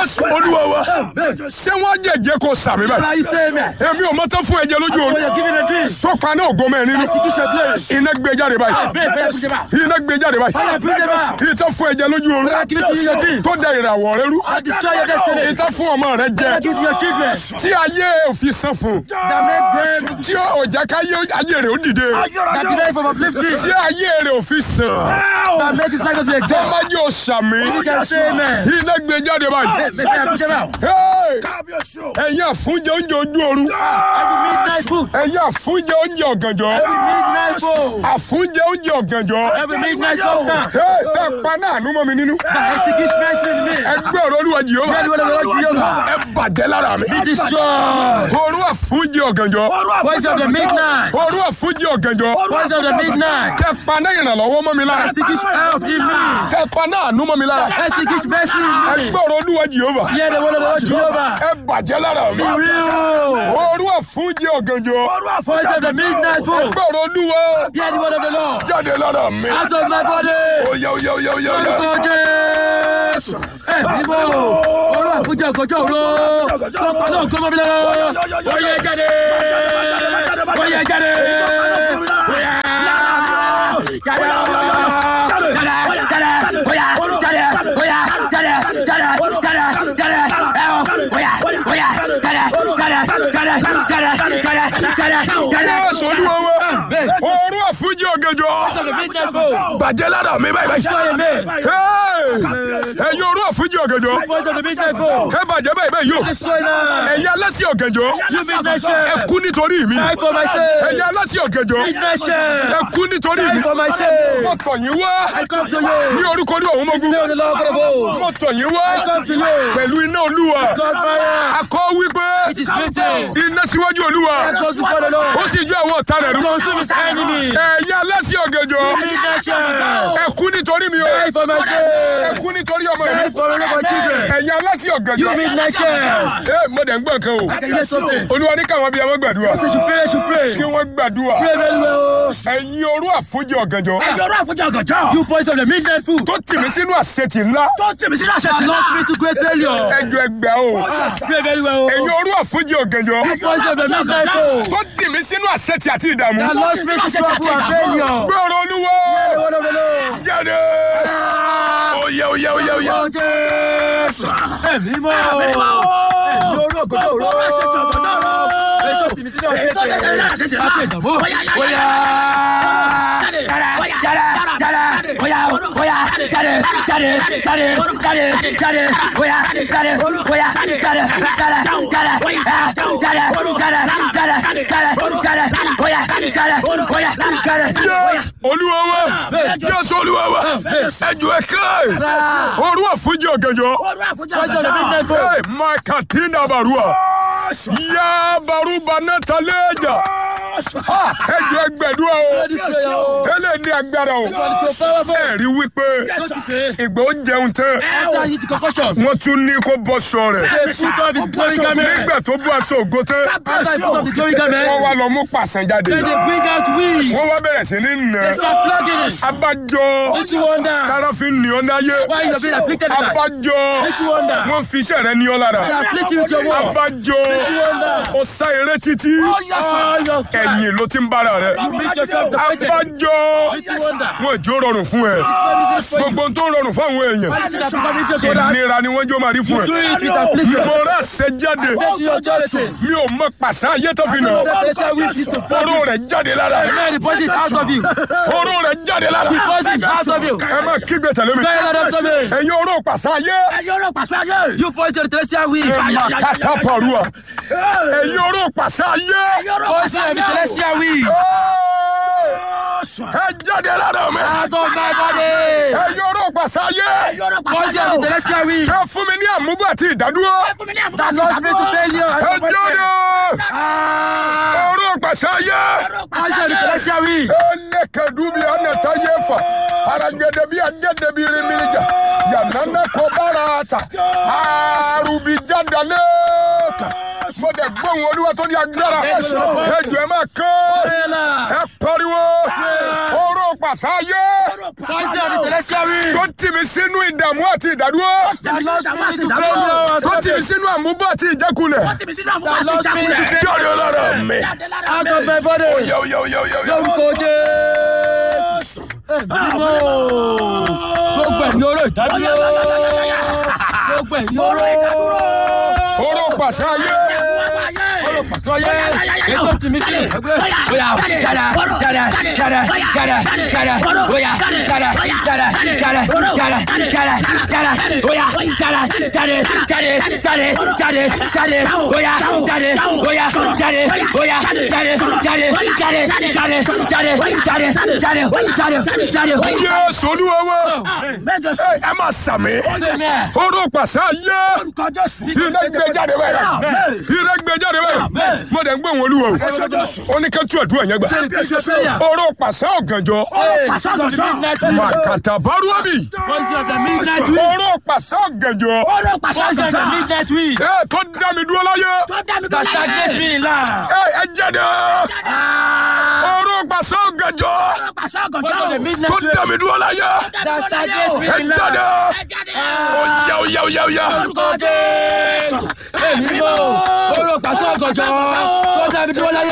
jésù olúwa wa ṣé wọ́n jẹ̀jẹ̀ kó sàmì báyìí Are you saying me? èmi ò mọ́tò fún ẹ̀jẹ̀ lójú Oh, oorun you're giving a dream. tó paná ògo mẹ́rin nínú Execution place. iná gbé jáde báyìí Pray, pray, push them out. iná gbé jáde báyìí Fire, bring them out. ìtọ́ fún ẹ̀jẹ̀ lójú oorun I give it to you, your dream. tó da ìràwọ̀ rẹ rú I destroy your destiny. ìtọ́ fún ọmọ rẹ jẹ I give to your children. tí ayé òfin san fún That make them, tí ọjà káyé ayé rẹ ó dìde that delay from uplifting. tí ayé rẹ òfin sàn That make his life to be tó exalted. má jẹ́ òsàmì You can say amen. iná gbé jáde báyìí. Make them push them out. Hey! ẹ̀yin àfúnjẹ oúnjẹ ojú oorun Every midnight food. ẹ̀yin àfúnjẹ oúnjẹ ọ̀gànjọ́ Every midnight food. àfúnjẹ oúnjẹ ọ̀gànjọ́ Every midnight substance. Hey! tẹ́ pa náà nú mọ́ mi nínú That executes mercy in me. ẹgbẹ́ ọ̀rọ̀ olúwa jìhóbá Then what the Lord Jehovah. ẹ bàjẹ́ lára mi Be destroyed. òru àfúnjẹ ọ̀gànjọ́ Voice of the midnight. òru àfúnjẹ ọ̀gànjọ́ Voice of the midnight. tẹ́ pa náà ìrànlọ́wọ́ mọ́ mi lára Executes help in me. tẹ́ pa náà nú mọ́ mi lára Executes mercy in me. ẹgbẹ́ ọ̀rọ̀ olúwa jìhóbá Hear the word of the Lord Jehovah. ẹ bàjẹ́ lára mi Be real. òru àfúnjẹ ọ̀gànjọ́ Voice of the midnight food. ẹgbẹ́ ọ̀rọ̀ olúwa Hear the word of the Lord. jáde lára mi Out of my body. oyè oyè oyè oyè oyè. Orúkọ Jésù. Ẹ bíbọ̀. Olú àfúnjẹ ọ̀gọ́jọ́ òru. Tọ́pọ̀ náà gbọ́mọ mi lọ́wọ́. Oyè jáde. Oyè jáde. Oyè. Jáde. Jáde. Jáde. Oyè. Jáde. Oyè. Jáde. Jáde. Jáde. Jáde. Ẹ o. Oyè. Oyè. Jáde. Jáde. Jáde. Jáde. Jáde. Jáde. Jáde. Jésù olúwa wa òru àfúnjẹ ọ̀gànjọ́ The midnight food. bàjẹ́ lára mi báyìí báyìí. Destroy me. Hey! ẹ̀yin òru àfúnjẹ ọ̀gànjọ́ Voice of the midnight food. ẹ bàjẹ́ báyìí báyìí yóò Destroy them. ẹ̀yin alásì ọ̀gànjọ́ You midnight ẹ shame. kú nítorí mi Die for my sake. ẹ̀yin alásì ọ̀gànjọ́ Midnight shame. ẹ kú nítorí mi Die for my sake. mo tọ̀ yín wá I come to ní you. orúkọ ní ọ̀hún mọ́gún Name of the Lord God of hosts. mo tọ̀ yín wá I come to you. pẹ̀lú iná olúwa God fire. akọ wípé It is written. iná síwájú olúwa I goes before the ó Lord. sì ju àwọn ọ̀tá rẹ̀ rú Consume his enemy. ẹ̀yin alásì ọ̀gànjọ́ Midnight shame. ẹ kú nítorí mi o Die for my ẹ sake. kú nítorí ọmọ Die mi for all of my children. ẹ̀yin alásì You ọ̀gànjọ́ midnight shame. ẹ mo dẹ̀ ń gbọ́ nǹkan o I can hear something. olúwa ní káwọn abiyamọ gbàdúrà They should pray, they should pray. kí wọ́n gbàdúrà Pray very well. ẹ̀yin orú àfúnjẹ ọ̀gànjọ́ You voice of the midnight food. tó tì mí sínú àṣetì ńlá That lost me to great failure. ẹjọ ẹgbẹ́ o Ah, Pray very well. ẹ̀yin orú àfúnjẹ ọ̀gànjọ́ Voice of the midnight food. tó tì mí sínú àṣetì àti ìdààmú That lost me to trouble and failure. gbọ́rọ̀ olúwa The word of the Lord. jáde oyè oyè oyè oyè Orúkọ Jésù. Ẹ̀mí mọ́. Ẹ̀mí orú ògòdó òró. Èyí tó tì mí sínú ọ̀sẹ̀ tẹ̀. Láti ìdààmú. Bóyá. Jáde. Jáde. Jáde. Bóyá. Bóyá. Jáde. Jáde. Jáde. Jáde. Jáde. Bóyá. Jáde. Bóyá. Jáde. Jáde. Jáde. Jáde. Ah, Jáde. Jáde. Jáde. Jáde. Jáde. Bóyá. Jáde. Bóyá. Jáde. jésù olúwa wa jésù olúwa wa ẹjọ ẹkẹ orú àfúnjẹ ọ̀gànjọ́ Voice of the midnight food. Hey, makatina barua ya baruba nataleja Ha, ẹjọ ẹgbẹdua o Ready prayer o. eléyìí ní agbára o It's so powerful. ẹ̀rí wípé Don't you say? ìgbà ó jẹun tán After you eat concussion. wọ́n tún ní kó bọ́ sọ rẹ̀ They put off his glory garment. nígbà tó bọ́ aṣọ ògo tán After he put off the glory garment. wọ́n wá lọ mú pàṣán jáde Then they bring out weeds. wọ́n wá bẹ̀rẹ̀ sí ní nà They start flogging it. abájọ Don't you wonder káráfin ní ọ́ náyé why you are being afflicted with that? abájọ Don't you wonder? wọ́n fi iṣẹ́ rẹ ní ọ́ lára They are afflicting with your word. abájọ ó sá eré títí All your time. ẹ̀yìn ló ti ń bára rẹ You meet yourself defeated. abájọ Don't you wonder? wọn ìjó rọrùn fún ẹ What is this for you? gbogbo tó rọrùn fún àwọn èèyàn Why did that become easier to others? ìnira ni wọ́n jó máa rí fún Do ẹ it with affliction. mo rà ṣe jáde Say to your authority. mi ò mọ pàṣẹ ayé tó fi nà Know that they shall weep to fall. oró rẹ jáde lára rẹ Man, the poison is out of you. oró rẹ jáde lára The poison is out of you. ẹ má kígbe tẹ̀lé mi Very loud after me. ẹ̀yin oró pàṣẹ ayé You poison the celestial weed. ẹ má kàtà pàrọ̀ ẹ̀yin oró pàṣẹ ayé Poison of the celestial weed. ẹ jáde lára mi Out of my body. ẹ̀yin oró pàṣẹ ayé Poison of the celestial weed. ẹ fún mi ní àmúbọ̀ àti ìdádúró That lost me to failure. and ẹ jáde disappointment. Ah. oró pàṣẹ ayé. Poison of the celestial weed. Elekedubi anatayefa aragedebi agedebi rimirija yanana kobarata arubi jadaleka mo dẹ̀ gbóhùn olúwa tó ní agbára ẹjọ ẹ máa kọ́ ẹ pariwo oró pàṣẹ ayé Voice of the celestial wind. tó tì mí sínú ìdààmú àti ìdádúró That lost me to failure. tó tì mí sínú àmúbọ̀ àti ìjákulẹ̀ That lost me to failure. jáde lára mi. Out of my body. Yo, yo, yo, yo, yo. Lórúkọ Jésù. Ẹ̀mí mọ́. Gbogbo ẹ̀mí oró ìdádúró. Gbogbo ẹ̀mí oró. Oró pàṣẹ ayé. Lọ́yẹ̀. Ètò tìmí sí ìgbẹ́. Oya jada jada jada jada jada oya jada jada jada jada jada jada oya jada jade jade jade jade jade oya jade oya jade oya jade jade jade jade jade jade jade jade jade. Jésù Olúwa wa. Ẹ ẹ máa sàmì. Amen. Oró pàṣẹ ayé. Iná gbé jáde báyìí. Iná gbé jáde báyìí. Mo dẹ̀ ń gbé wọn olúwa o. Ó ní ká tú àdúrà yẹn gbà. Oró pàṣẹ ọ̀gànjọ́. Màkàtà bárúwábì. Voice of the midnight wind. Oró pàṣẹ ọ̀gànjọ́. Voice of the midnight wind. Ẹ tó dá mi dúró láyé. That stagnates me in life. Ẹ ẹ jáde. Oró pàṣẹ ọ̀gànjọ́. Voice of the Tó midnight wind. dá mi dúró láyé. That stagnates me Ẹ in jáde. life. Oya oya oya oya. Orúkọ Jésù. Èmi mọ̀. Oró pàṣẹ ọ̀gànjọ́. Tó dábí dúró láyé.